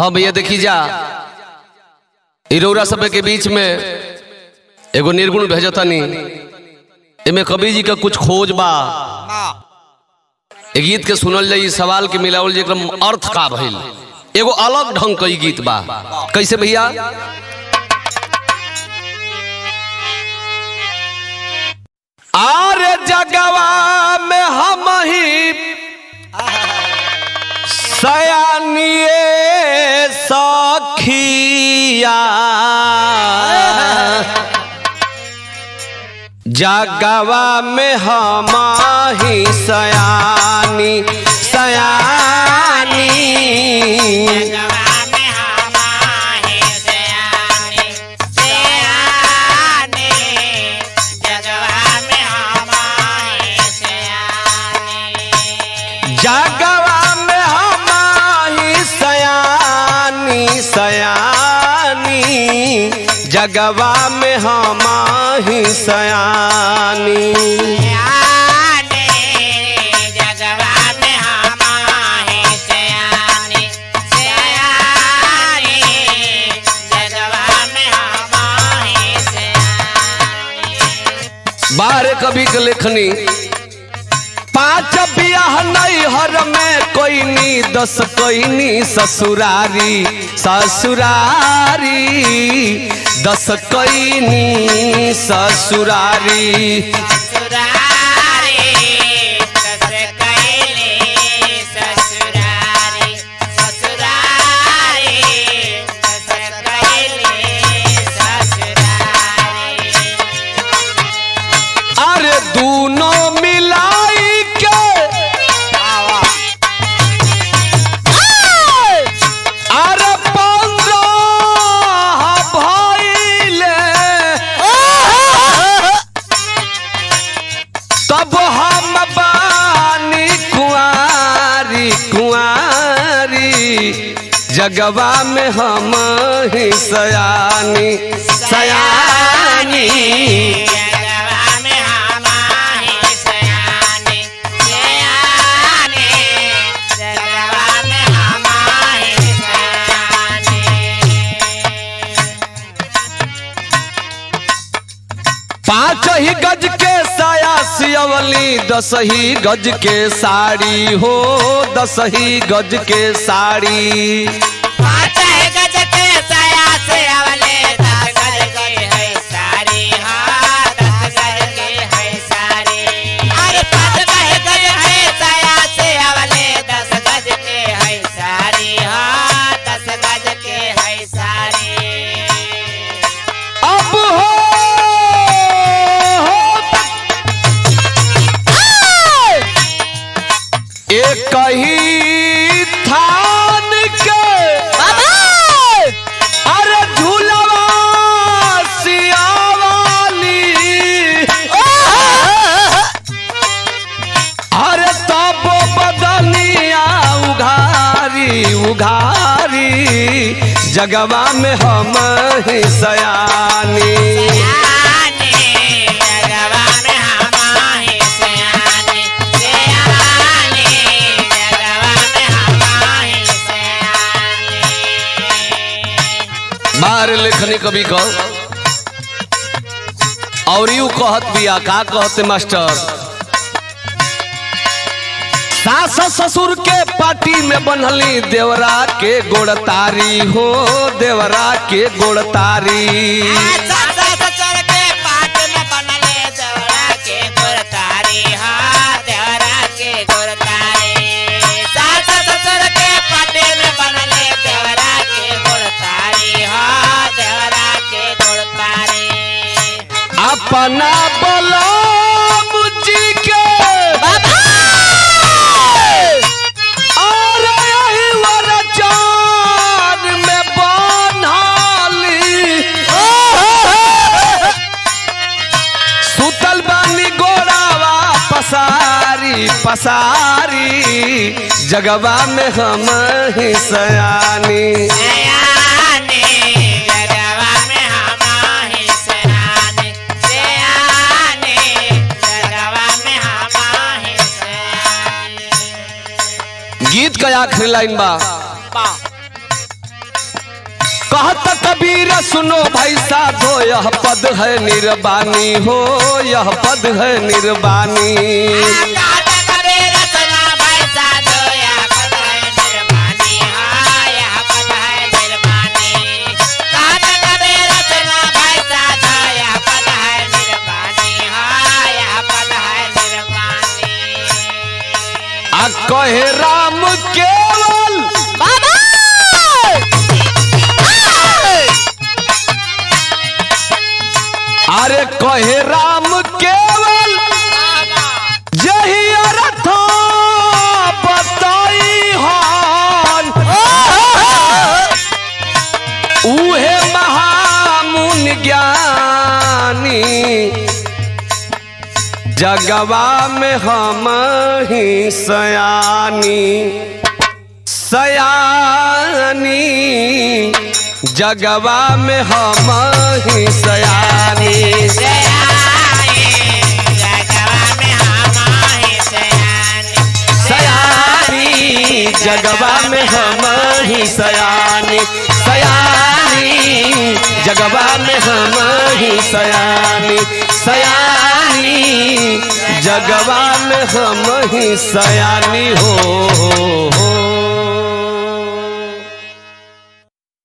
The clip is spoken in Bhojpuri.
हाँ भैया देखी जा इरौरा सब के बीच में एगो निर्गुण भेजतनी एमे कबीर जी का कुछ खोज बा ए गीत के सुनल जाई सवाल के मिलावल जाई एकरा अर्थ का भइल एगो अलग ढंग का ई गीत बा कैसे भैया आरे जगवा में हम ही सयानिए सखिया जगवा में हम ही सयानी सयानी जगवा में हम ही सयानी सयानी जगवा में हम ही सयानी बारह कवि के लेखनी पांच बियाह नहीं हर में कोई नी दस कोई नी ससुरारी ससुरारी दस कोई नी ससुरारी अरे दोनों मिलाई के अरे पंद्रह भइले तब हम बानी कुआरी कुआरी जगवा में हम ही सयानी सयानी पाँच ही गज के साया सियवली दस ही गज के साड़ी हो दस ही गज के साड़ी अब हो एक ही थान के अरे झूलवा सियावाली अरे तब बदनिया उघारी उघारी जगवा में हम ही सयानी बाहर लेखनी कभी कह और यू कहत बिया का कहते मास्टर सास ससुर के पार्टी में बनली देवरा के गोड़तारी हो देवरा के गोड़तारी अपना बलम जी के और यही वरचान में बनली सुतल बानी गोरावा पसारी पसारी जगवा में हम ही सयानी गीत का आखिरी लाइन बा कहत कबीर सुनो भाई साधो यह पद है निर्वाणी हो यह पद है निर्वाणी आ कहे राम केवल अरे कहे राम केवल यही अर्थ बताई हन उहे महामुन ज्ञानी जगवा में हम ही सयानी सयानी जगवा में हम ही सयानी सयानी जगवा में हम ही सयानी सयानी जगवा में हम ही सयानी सयानी जगवा में हम ही सयानी हो, हो, हो।